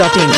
masti.in.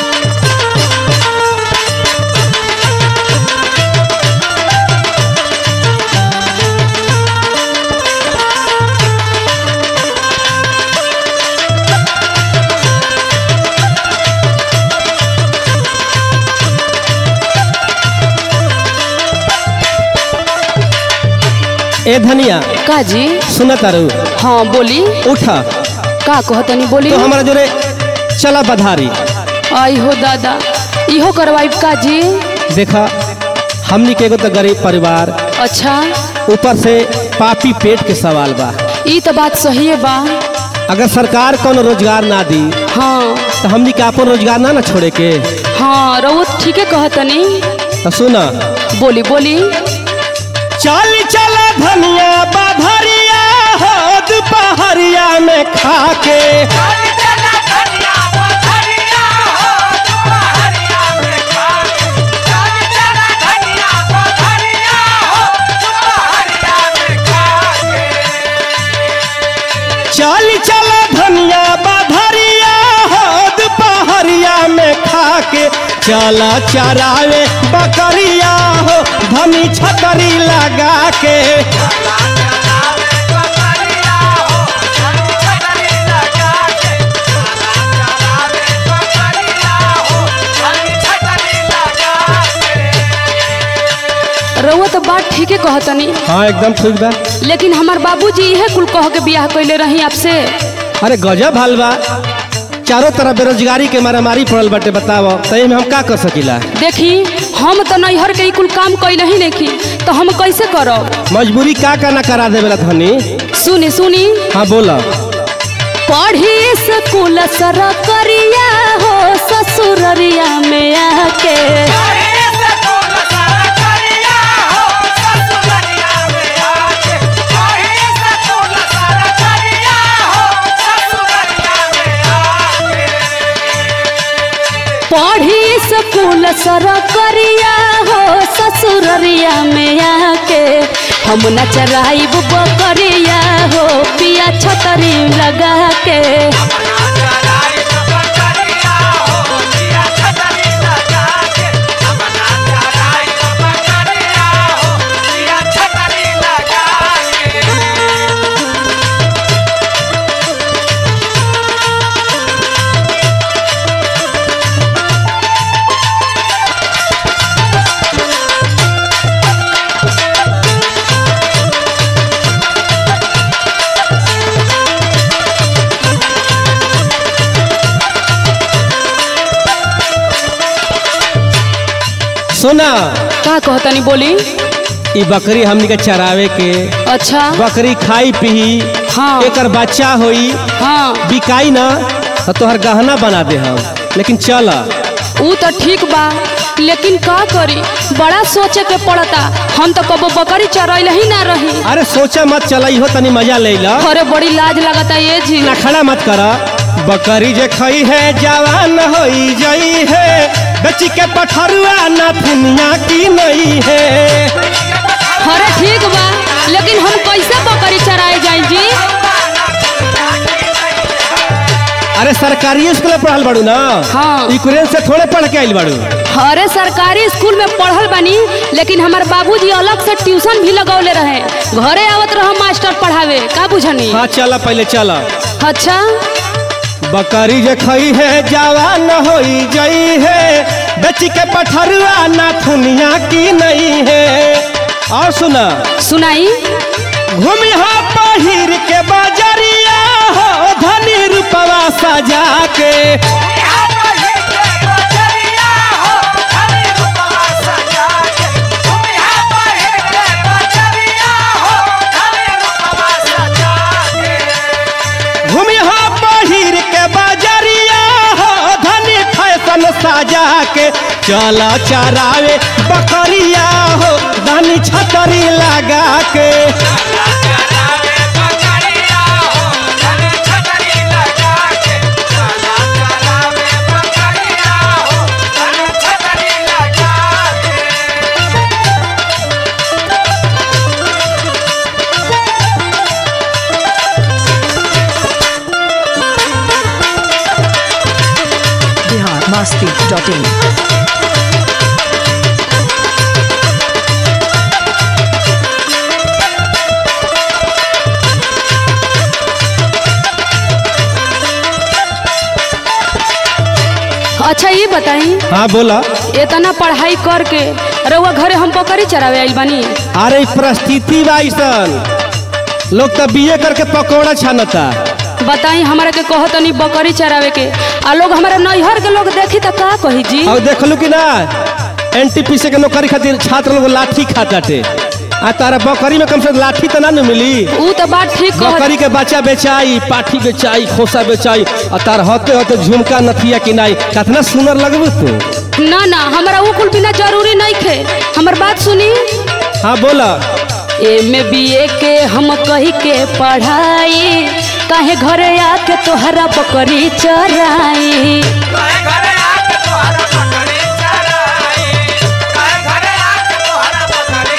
ए धनिया का जी सुन तारू हाँ बोली उठ का कहतनी बोली तो हमारा जोरे चला बधारी आई हो दादा इहो करवाइब का जी देखा हमनी के एगो तो गरीब परिवार अच्छा ऊपर से पापी पेट के सवाल बा ई तो बात सही है बा अगर सरकार कौन रोजगार ना दी हाँ तो हमनी के अपन रोजगार ना ना छोड़े के हाँ रउत ठीके कहतनी तो सुना बोली बोली चल चल धनिया बधरिया हो दुपहरिया में खा के चल चल धनिया बधरिया हो दुपहरिया में खा के चला चरावे बकरिया हो धनी छतरी लगा के रउआ तो बात ठीके कहतनी हाँ एकदम ठीक बा लेकिन हमार बाबूजी इहे कुल कह के बियाह कैले रही आपसे अरे गजब हाल बा चारों तरफ बेरोजगारी के मारामारी पड़ल बाटे बताओ तय में हम का कर सकीला देखी हम तो नैहर के ई कुल काम कैले ही नहीं तो हम कैसे करब मजबूरी का का ना करा देवेला धनी सुनी सुनी हाँ बोला पढ़ी स्कूल सरकरिया हो ससुररिया में आके पढ़ी स्कूल सरकरिया हो ससुररिया में आके हम न चराइब बकरिया हो पिया छतरी लगा के सुना का कहतनी बोली ई बकरी हमनी के चरावे के अच्छा बकरी खाई पी हाँ। एकर बच्चा होई हाँ बिकाई ना तो तोहर गहना बना दे हम लेकिन चल ऊ तो ठीक बा लेकिन का करी बड़ा सोचे के पड़ता हम तो कबो बकरी चरैल ही ना रही अरे सोचा मत चल हो तनी मजा ले ला अरे बड़ी लाज लगता ये जी ना खड़ा मत कर बकरी जे खई है जवान होई जई है बेची के पठरुआ ना दुनिया की नहीं है अरे ठीक बा लेकिन हम कैसे बकरी चराए जाए जी अरे सरकारी स्कूल में पढ़ल बाड़ू ना हाँ। यूक्रेन से थोड़े पढ़ के आइल बाड़ू अरे सरकारी स्कूल में पढ़ल बानी लेकिन हमार बाबूजी अलग से ट्यूशन भी लगौले रहे घरे आवत रह मास्टर पढ़ावे का बुझनी हाँ चला पहले चला अच्छा बकरी जे खई है जवान होई जई है बेची के पठरुआ ना दुनिया की नहीं है और सुना सुनाई घूमी हो पहिर के बजरिया हो धनी रूपवा सजा के घूमी हो पहिर के बजरिया हो धनी फैशन सजा के चला चरावे बकरिया हो धनी छतरी लगा के Bihar masti.in. अच्छा ये बताई हाँ बोला इतना पढ़ाई करके रउआ घरे हम बकरी चरावे आइल बानी अरे ई परिस्थिति बा अइसन लोग तो बीए करके पकौड़ा छानता बताई हमारा के कहो तनी बकरी चरावे के आ लोग हमारा नैहर के लोग देखी तो का कही जी और देखलू कि ना एनटीपीसी के नौकरी खातिर छात्र लोग लाठी खाताटे आ तारा बकरी में कम से कम लाठी तो ना न मिली ऊ तो बात ठीक कह बकरी के बच्चा बेचाई पाठी बेचाई खोसा बेचाई और तार होते होते झुमका नथिया किनाई कितना सुंदर लगबू तू ना ना हमारा ऊ कुल बिना जरूरी नहीं थे हमर बात सुनी हाँ बोला एमे बीए के हम कही के पढ़ाई काहे घरे आके तोहरा बकरी चराई काहे घरे आके तोहरा बकरी चराई काहे घरे आके तोहरा बकरी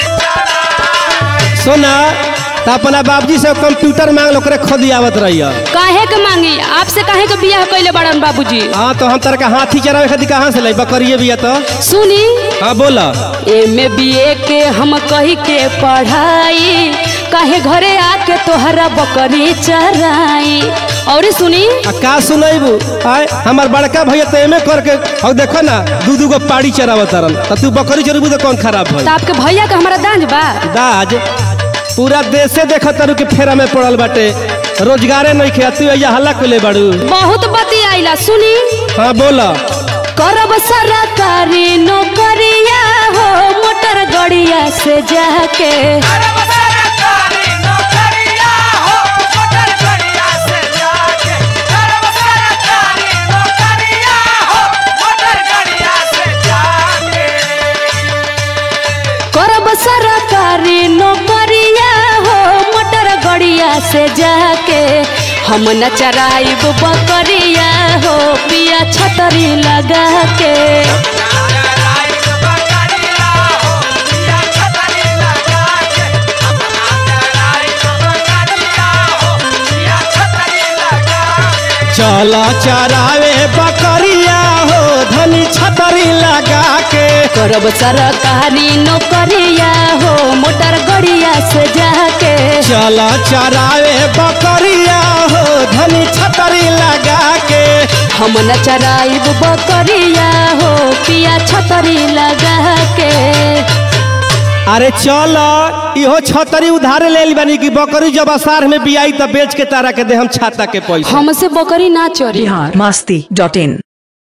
चराई सोना तो अपना बाबूजी से कंप्यूटर मांग लो ओकरे खुद आवत रही काहे के मांगी आपसे काहे के बियाह कैले बड़न बाबूजी हाँ तो हम तारा का हाथी चरावे खातिर कहाँ से लाई बकरिए भी है तो सुनी हाँ बोला एमे बीए के हम कही के पढ़ाई काहे घरे आके तोहरा बकरी चराई और सुनी आ का सुनैबू आय हमार बड़का भैया तो एमे करके और देखो ना दू दू गो पाड़ी चरावत तरन तो तू बकरी चरबू तो कौन खराब भई तो आपके भैया का हमारा दांज बा दाज पूरा देशे देखत तारू कि फेरा में पड़ल बाटे रोजगारे नहीं खे तू या हल्ला कोले बाड़ू बहुत बती आइला सुनी हाँ बोला करब सरकारी नौकरिया हो मोटर गड़िया से जाके अरे वो सरकारी नौकरिया हो मोटर गड़िया से जाके अरे वो सरकारी नौकरिया हो मोटर गड़िया से जाके करब सरकारी नौकरिया हो मोटर गड़िया से जाके हम न चराइब बकरिया हो पिया छतरी लगा के नागराई बकरिया हो पिया छतरी लगा के अपना नागराई बकरिया हो पिया छतरी लगा के चला चरावे बकरिया हो धनी छतरी लगा के करब सरकारी नौकरिया हो मोटर गड़िया से जाके चला चरावे बकरिया हो धनी छतरी लगा के हम न चराइब बकरिया हो पिया छतरी लगा के अरे चल इहो छतरी उधारे ले ली बानी कि बकरी जब असार में बियाई तब बेच के तारा के दे हम छाता के पैसा हमसे बकरी ना चोरी Bihar masti.in.